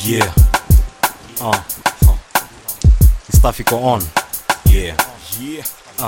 Yeah. Uh. huh. Stuff iko on. Yeah. Yeah. Uh.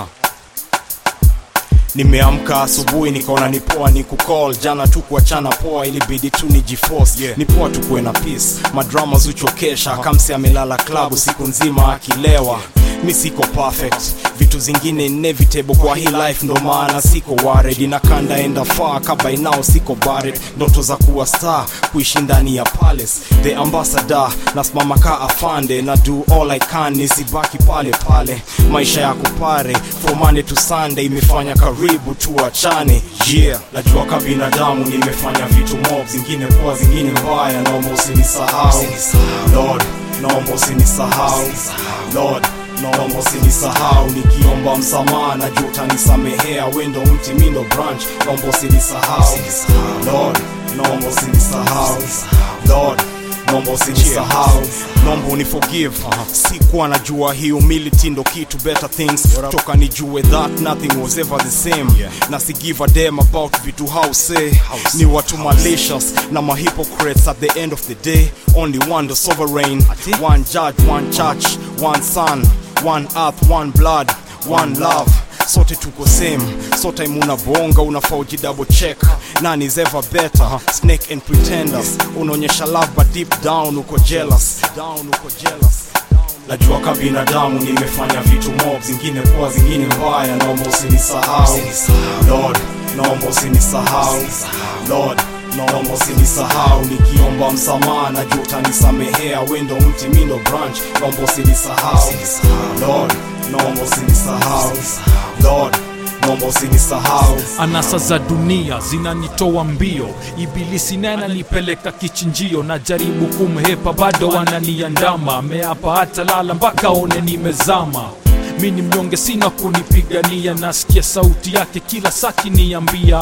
nimeamka asubuhi nikaona ni poa ni kucall jana tu kuachana poa ilibidi tu ni jiforce Yeah. ni poa tu kuwe na peace madrama zuchokesha kamsi amelala klabu siku nzima akilewa mi siko perfect vitu zingine inevitable kwa hii life ndo maana siko worried inakanda enda far kaba inao siko barred ndoto za kuwa star kuishi ndani ya palace the ambassador nasimama ka afande na do all i can nisibaki pale pale maisha ya kupare from Monday to Sunday imefanya karibu tuachane yeah najua ka binadamu nimefanya vitu mob zingine poa zingine mbaya naomba usinisahau lord naomba usinisahau lord naomba usinisahau nikiomba msamaha najua utanisamehea wendo mti mindo branch naomba usinisahau lord naomba usinisahau lord naomba usinisahau naomba uniforgive sikuwa najua hii humility ndo kitu better things toka nijue that nothing was ever the same na si give a damn about vitu how say ni watu malicious na mahypocrites at the end of the day only one the sovereign one judge one church one son one earth one blood one love sote tuko same so time unabonga unafaa uji double check none is ever better snake and pretenders unaonyesha love but deep down uko jealous down uko jealous najua ka binadamu nimefanya vitu mob zingine poa zingine mbaya naomba usinisahau lord naomba usinisahau lord naomba usinisahau nikiomba msamaha najua utanisamehea wendo mti mindo branch naomba usinisahau lord naomba usinisahau lord naomba usinisahau anasa za dunia zinanitoa mbio ibilisi naye ananipeleka kichinjio na jaribu kumhepa bado ananiandama ameapa hata lala mpaka one nimezama mi ni mnyonge sina kunipigania nasikia sauti yake kila saki niambia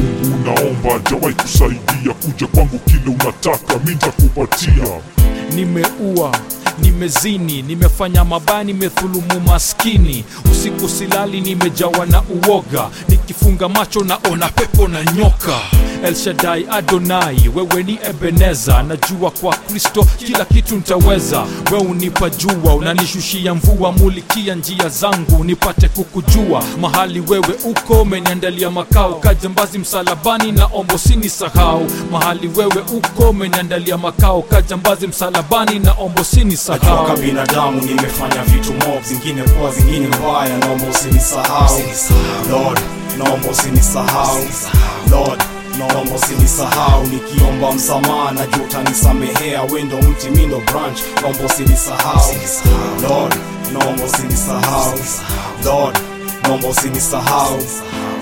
unaomba jawai kusaidia kuja kwangu kile unataka mi ntakupatia nimeua nimezini nimefanya mabaya nimedhulumu maskini usiku silali nimejawa na uoga nikifunga macho naona pepo na nyoka elshadai adonai wewe ni ebeneza najua kwa kristo kila kitu ntaweza we unipa jua unanishushia mvua mulikia njia zangu nipate kukujua mahali wewe uko umeniandalia makao kajambazi msalabani na ombo sini sahau mahali wewe uko umeniandalia makao kajambazi msalabani na ombo sini najua ka sahau binadamu nimefanya vitu mob zingine poa zingine mbaya naomba usinisahau lord naomba usinisahau lord naomba usinisahau nikiomba msamaha najua utanisamehea wendo mti mindo branch naomba usinisahau lord naomba usinisahau lord naomba usinisahau